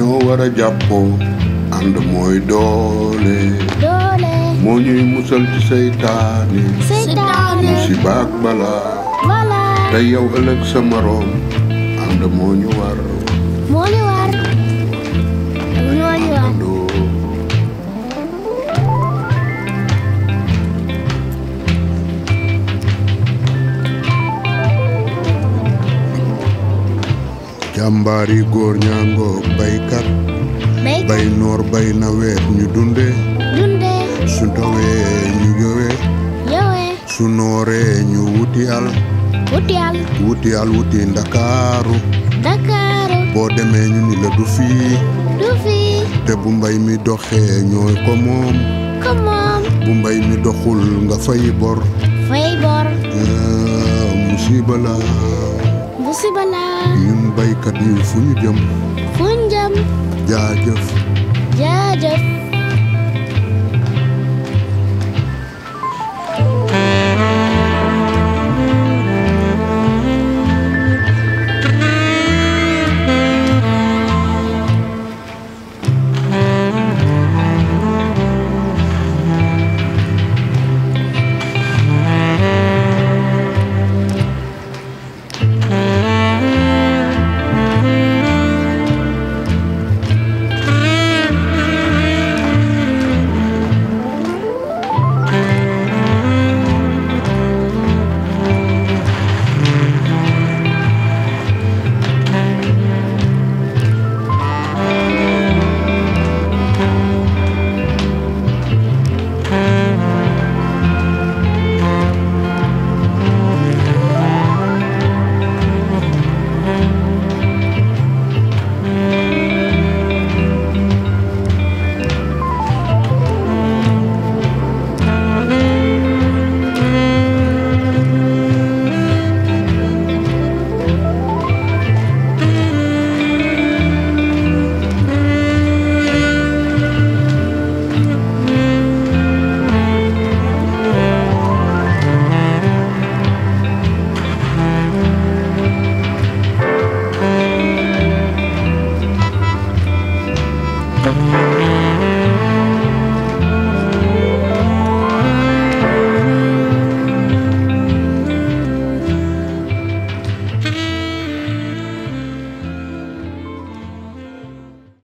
dañoo war a jàppoo ànd mooy doole doole moo ñuy musal ci seytaane seytaane musiba ak balaa wala te yow ëllëg sa moroom ànd moo ñu war moo ñu war moo ñu war àndandoo jàmbaari góor ñaangoog baykat béy bay noor bay nawet ñu dunde dunde su tawee ñu yowe yowee su nooree ñu wuti al wuti al wuti al wuti ndakaaru Dakaaru boo demee ñu ni la du fii du fi te bu mbay mi doxee ñooy ko moom ko moom bu mbay mi doxul nga fay bor fay bor ah, musiba la musiba la ñun baykat yi fu ñu jëm fu njëm jaajëf jaajëf